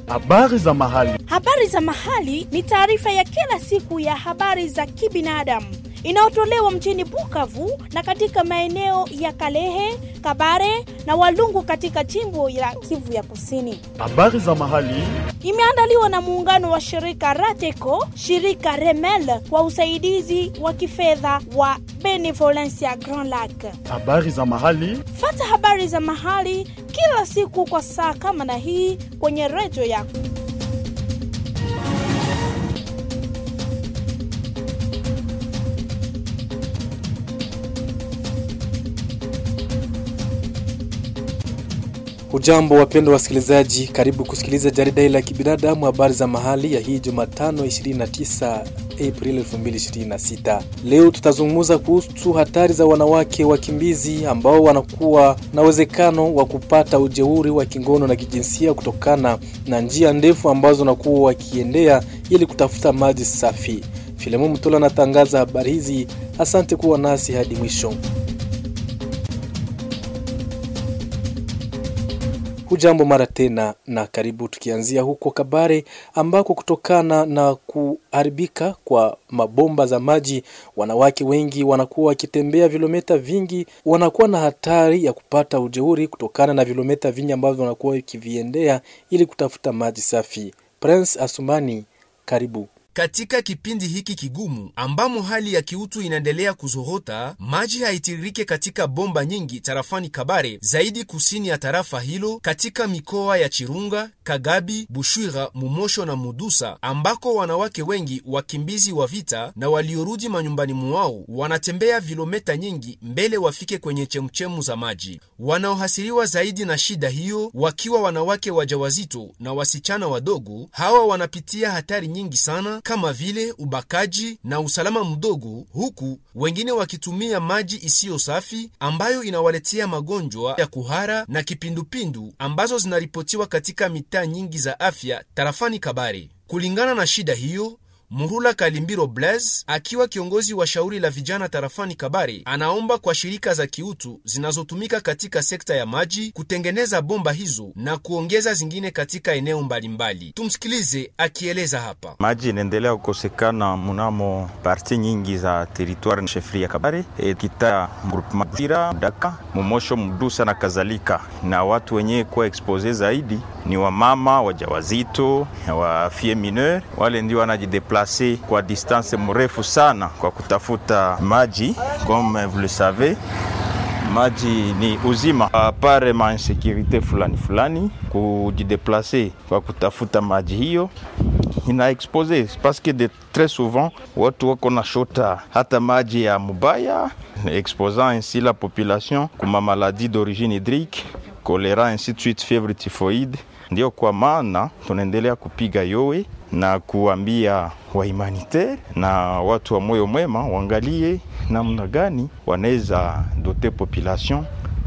Habari za mahali. Habari za mahali ni taarifa ya kila siku ya habari za kibinadamu inayotolewa mjini Bukavu na katika maeneo ya Kalehe, Kabare na Walungu katika jimbo la Kivu ya Kusini. Habari za mahali. Imeandaliwa na muungano wa shirika Rateco, shirika Remel kwa usaidizi wa kifedha wa Benevolencia Grand Lac. Habari za mahali. Fata habari za mahali kila siku kwa saa kama na hii kwenye redio yako. Hujambo wapendwa wasikilizaji, karibu kusikiliza jarida hili la kibinadamu, habari za mahali ya hii Jumatano 29 Aprili 2026. Leo tutazungumza kuhusu hatari za wanawake wakimbizi ambao wanakuwa na uwezekano wa kupata ujeuri wa kingono na kijinsia kutokana na njia ndefu ambazo wanakuwa wakiendea ili kutafuta maji safi. Filemu Mtola anatangaza habari hizi. Asante kuwa nasi hadi mwisho. Hujambo mara tena na karibu, tukianzia huko Kabare ambako kutokana na kuharibika kwa mabomba za maji, wanawake wengi wanakuwa wakitembea vilometa vingi, wanakuwa na hatari ya kupata ujeuri kutokana na vilometa vingi ambavyo wanakuwa wakiviendea ili kutafuta maji safi. Prince Asumani, karibu. Katika kipindi hiki kigumu ambamo hali ya kiutu inaendelea kuzorota, maji haitiririke katika bomba nyingi tarafani Kabare, zaidi kusini ya tarafa hilo, katika mikoa ya Chirunga, Kagabi, Bushwira, Mumosho na Mudusa, ambako wanawake wengi wakimbizi wa vita na waliorudi manyumbani mwao wanatembea vilometa nyingi mbele wafike kwenye chemchemu za maji. Wanaohasiriwa zaidi na shida hiyo wakiwa wanawake wajawazito na wasichana wadogo, hawa wanapitia hatari nyingi sana kama vile ubakaji na usalama mdogo, huku wengine wakitumia maji isiyo safi ambayo inawaletea magonjwa ya kuhara na kipindupindu ambazo zinaripotiwa katika mitaa nyingi za afya tarafani Kabare. Kulingana na shida hiyo Murula Kalimbiro Blaise akiwa kiongozi wa shauri la vijana tarafani Kabare anaomba kwa shirika za kiutu zinazotumika katika sekta ya maji kutengeneza bomba hizo na kuongeza zingine katika eneo mbalimbali. Tumsikilize akieleza hapa. Maji inaendelea kukosekana mnamo parti nyingi za teritwari shefri ya Kabare, e, kita groupement Bushira, Daka, Momosho, Mudusa na kadhalika, na watu wenyewe kuwa expose zaidi ni wamama wajawazito, wa fie mineur, wale ndio wanajideplase kwa distance mrefu sana kwa kutafuta maji. Comme vous le savez, maji ni uzima, apare ma insécurité fulani fulani, kujideplase kwa kutafuta maji hiyo ina expose parce que de très souvent watu wako na shota hata maji ya mubaya, exposant ainsi la population kuma maladie d'origine hydrique, choléra ainsi de suite, fièvre typhoïde. Ndio kwa maana tunaendelea kupiga yowe na kuambia wa humanitaire na watu wa moyo mwema waangalie namna gani wanaweza dote population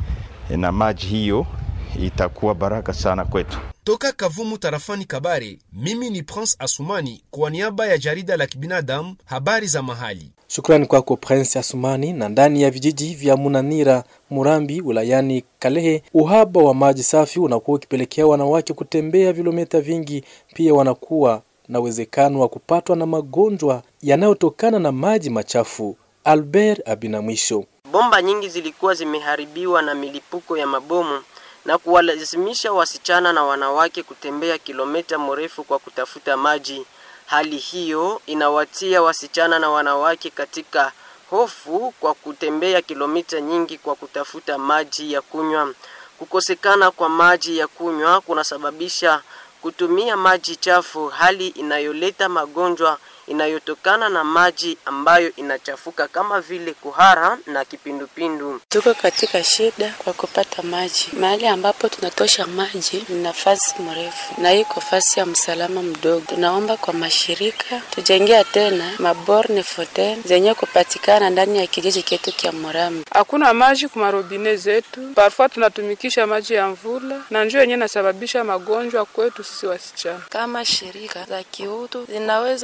na maji hiyo, itakuwa baraka sana kwetu. Toka Kavumu tarafani Kabare, mimi ni Prince Asumani kwa niaba ya jarida la kibinadamu habari za mahali. Shukrani kwako Prince Asumani. Na ndani ya vijiji vya Munanira, Murambi wilayani Kalehe, uhaba wa maji safi unakuwa ukipelekea wanawake kutembea vilometa vingi. Pia wanakuwa na uwezekano wa kupatwa na magonjwa yanayotokana na maji machafu. Albert Abinamwisho. Bomba nyingi zilikuwa zimeharibiwa na milipuko ya mabomu na kuwalazimisha wasichana na wanawake kutembea kilomita mrefu kwa kutafuta maji. Hali hiyo inawatia wasichana na wanawake katika hofu kwa kutembea kilomita nyingi kwa kutafuta maji ya kunywa. Kukosekana kwa maji ya kunywa kunasababisha kutumia maji chafu, hali inayoleta magonjwa inayotokana na maji ambayo inachafuka kama vile kuhara na kipindupindu. Tuko katika shida kwa kupata maji. Mahali ambapo tunatosha maji ni nafasi mrefu na iko fasi ya msalama mdogo. Tunaomba kwa mashirika tujengea tena maborne foten zenye kupatikana ndani ya kijiji chetu kya Murambi. Hakuna maji kwa marobine zetu, parfois tunatumikisha maji ya mvula na njoo yenyewe inasababisha magonjwa kwetu sisi wasichana. Kama shirika za kiutu zinaweza kutus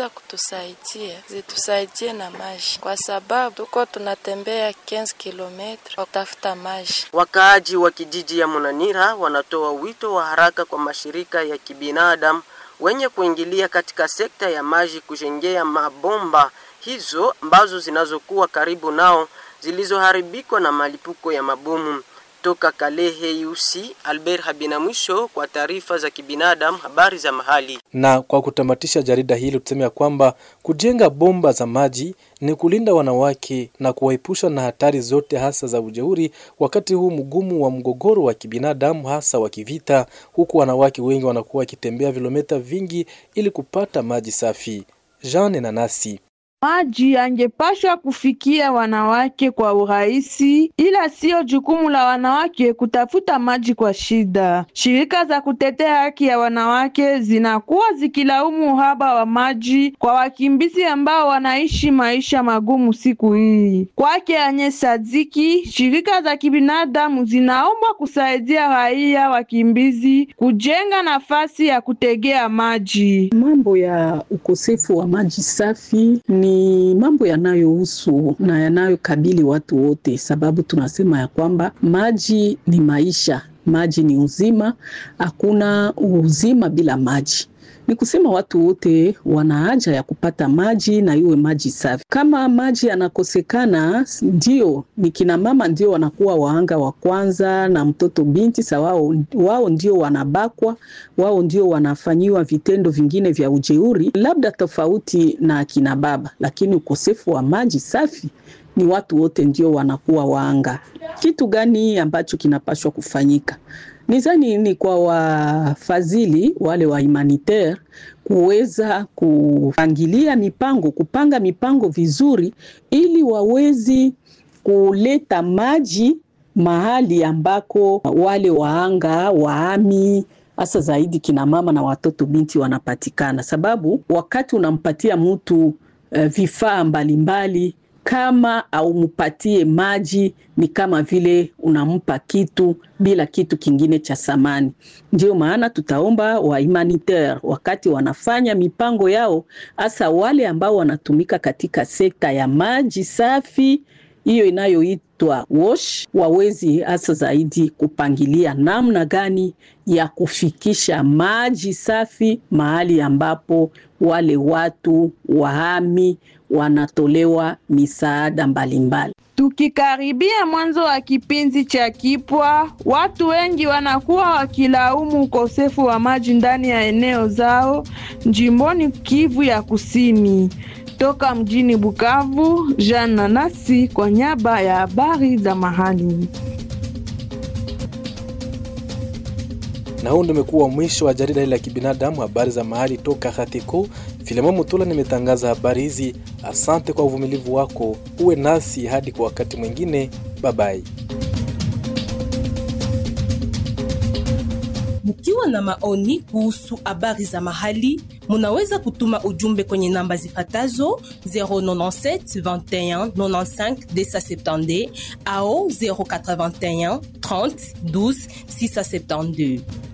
zitusaidie, zitusaidie na maji, kwa sababu tuko tunatembea 15 kilometre kwa kutafuta maji. Wakaaji wa kijiji ya Munanira wanatoa wito wa haraka kwa mashirika ya kibinadamu wenye kuingilia katika sekta ya maji kujengea mabomba hizo ambazo zinazokuwa karibu nao zilizoharibikwa na malipuko ya mabomu. Toka Kalehe Yusi, Albert Habina mwisho kwa taarifa za kibinadamu, habari za mahali. Na kwa kutamatisha jarida hili tuseme ya kwamba kujenga bomba za maji ni kulinda wanawake na kuwaepusha na hatari zote hasa za ujeuri wakati huu mgumu wa mgogoro wa kibinadamu hasa wa kivita, huku wanawake wengi wanakuwa wakitembea vilomita vingi ili kupata maji safi. Jean Nanasi Maji yangepashwa kufikia wanawake kwa urahisi, ila siyo jukumu la wanawake kutafuta maji kwa shida. Shirika za kutetea haki ya wanawake zinakuwa zikilaumu uhaba wa maji kwa wakimbizi ambao wanaishi maisha magumu siku hii. Kwake Anye Sadiki, shirika za kibinadamu zinaomba kusaidia raia wakimbizi kujenga nafasi ya kutegea maji. Mambo ya ukosefu wa maji safi ni mambo yanayohusu na yanayokabili watu wote, sababu tunasema ya kwamba maji ni maisha, maji ni uzima, hakuna uzima bila maji. Ni kusema watu wote wana haja ya kupata maji na iwe maji safi. Kama maji yanakosekana, ndio ni kina mama ndio wanakuwa wahanga wa kwanza, na mtoto binti sa wao, wao ndio wanabakwa, wao ndio wanafanyiwa vitendo vingine vya ujeuri, labda tofauti na akina baba, lakini ukosefu wa maji safi ni watu wote ndio wanakuwa waanga. Kitu gani ambacho kinapaswa kufanyika? Nizani ni kwa wafadhili wale wa humanitaire kuweza kupangilia mipango, kupanga mipango vizuri, ili wawezi kuleta maji mahali ambako wale waanga waami hasa zaidi kina mama na watoto binti wanapatikana, sababu wakati unampatia mtu uh, vifaa mbalimbali kama aumpatie maji ni kama vile unampa kitu bila kitu kingine cha samani. Ndio maana tutaomba wa humanitaire wakati wanafanya mipango yao, hasa wale ambao wanatumika katika sekta ya maji safi hiyo inayoitwa wash, wawezi hasa zaidi kupangilia namna gani ya kufikisha maji safi mahali ambapo wale watu wahami wanatolewa misaada mbalimbali. Tukikaribia mwanzo wa kipindi cha kipwa, watu wengi wanakuwa wakilaumu ukosefu wa maji ndani ya eneo zao jimboni Kivu ya Kusini. Toka mjini Bukavu, Jean Nanasi kwa niaba ya habari za mahali. Na huu ndio umekuwa mwisho wa jarida hili la kibinadamu, habari za mahali toka Hatiko. Filemon Mutula nimetangaza habari hizi. Asante kwa uvumilivu wako, uwe nasi hadi kwa wakati mwingine. Babai. Mkiwa na maoni kuhusu habari za mahali, munaweza kutuma ujumbe kwenye namba zifatazo 097 21 95 270 au 081 30 12 672.